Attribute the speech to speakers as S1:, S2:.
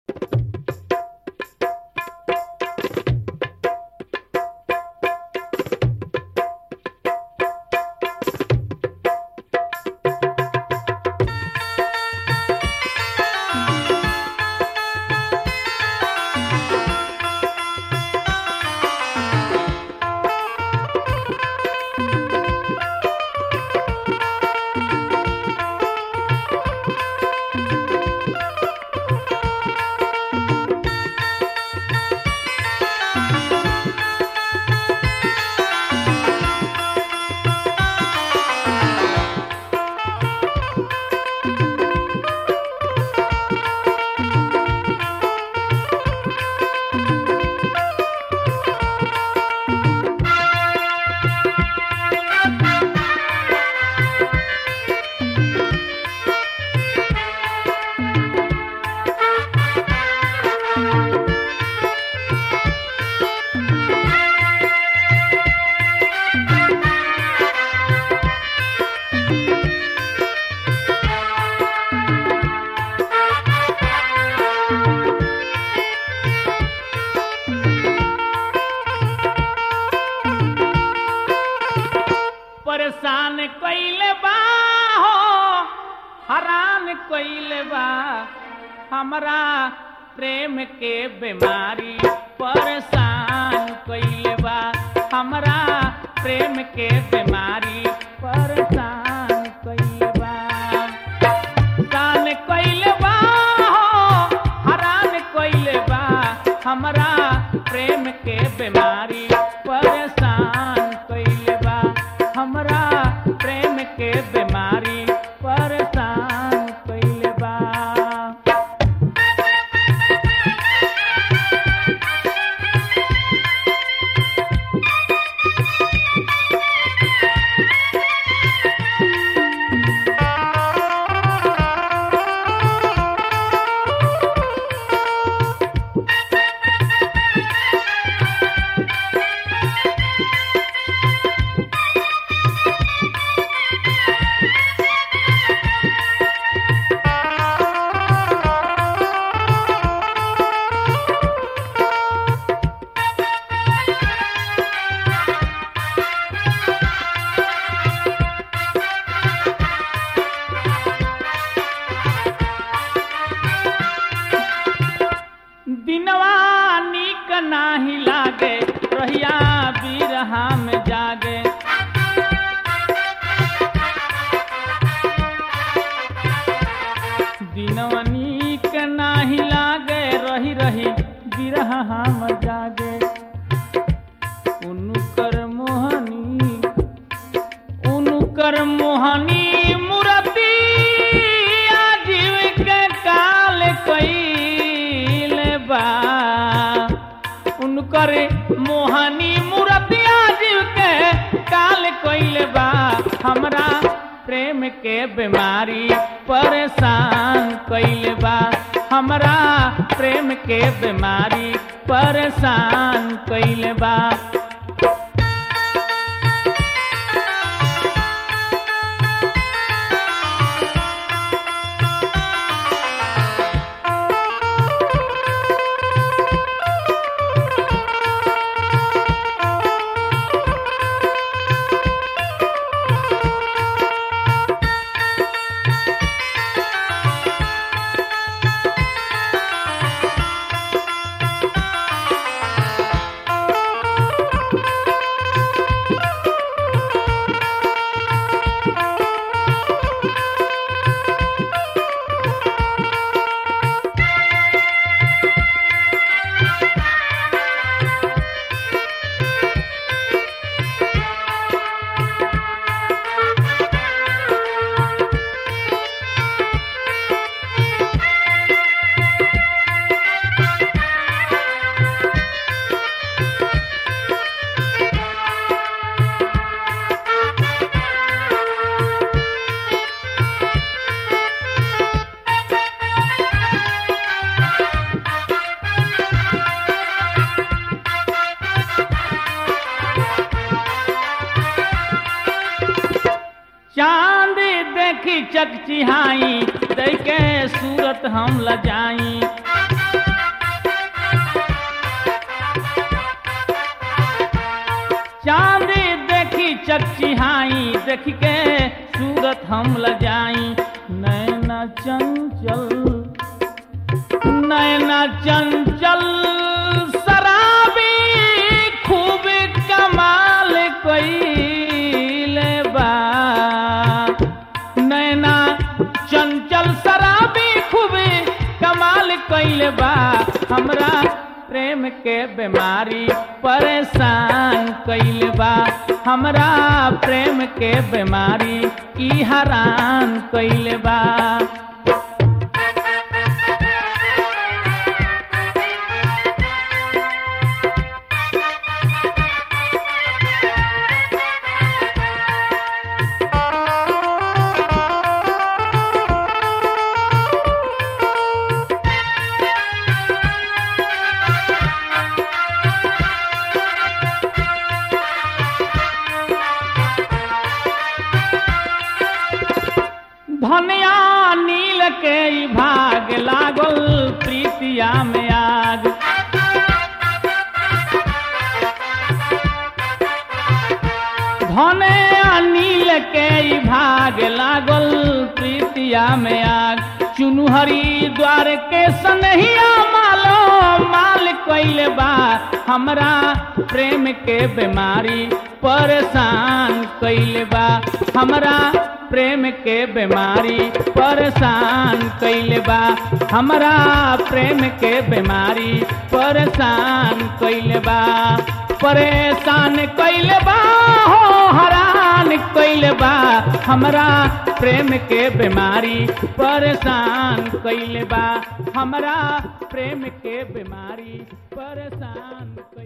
S1: कइले बा हमरा प्रेम के बीमारी परेशान कइले बा हमरा प्रेम के बीमारी परेशान कइले बा कान कइले बा हो, हरान कइले बा हमरा प्रेम के बीमारी परेशान कइले बा हमरा प्रेम के बीमारी परेशान कइले बा दिनवा नीक नाही लागे रहिया बिरहा में जागे दिनवा नीक नाही लागे रही रही बिरहा में जागे उनुकर मोहनी उनुकर मोहनी मूर्ति आजीव के काल कइले बा उनकर मोहनी मूर्ति आजीव के काल कइले बा हमरा प्रेम के बीमारी परेशान कइले बा हमरा प्रेम के बीमारी परेशान कइले बा चांद देखी चकचिहाई देखे सूरत हम लजाई देख के सूरत हम लजाई नैना चंचल नैना चंचल शराबी खूब कमाल कइले बा नैना चंचल शराबी खूब कमाल कइले बा हमरा प्रेम के बीमारी परेशान कइले बा हमरा प्रेम के बीमारी ई हरान कइले बा धनिया नील के ई भाग लागल प्रीतिया में आग धने नील के ई भाग लागल प्रीतिया में आग चुनु हरिद्वार के सनहिया मालो माल कइले बा हमरा प्रेम के बीमारी परेशान कइले बा हमरा प्रेम के बीमारी परेशान कइले बा हमरा प्रेम के बीमारी परेशान कइले बा परेशान कइले बा हो हरान कइले बा हमरा प्रेम के बीमारी परेशान कइले बा हमरा प्रेम के बीमारी परेशान कइले